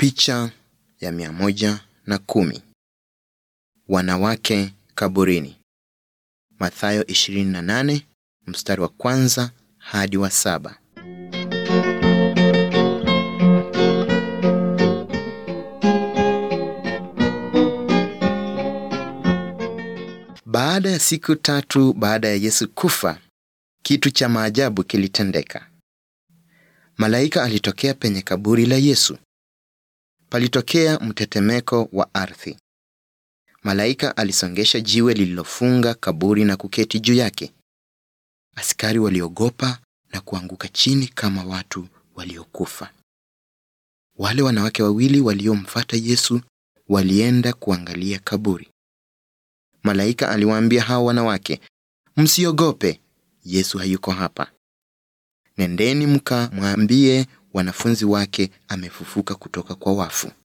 Picha ya mia moja na kumi. Wanawake kaburini. Mathayo 28 mstari wa kwanza hadi wa saba. Baada ya siku tatu baada ya Yesu kufa, kitu cha maajabu kilitendeka. Malaika alitokea penye kaburi la Yesu. Palitokea mtetemeko wa ardhi. Malaika alisongesha jiwe lililofunga kaburi na kuketi juu yake. Askari waliogopa na kuanguka chini kama watu waliokufa. Wale wanawake wawili waliomfuata Yesu walienda kuangalia kaburi. Malaika aliwaambia hao wanawake, msiogope, Yesu hayuko hapa. Nendeni mkamwambie wanafunzi wake amefufuka kutoka kwa wafu.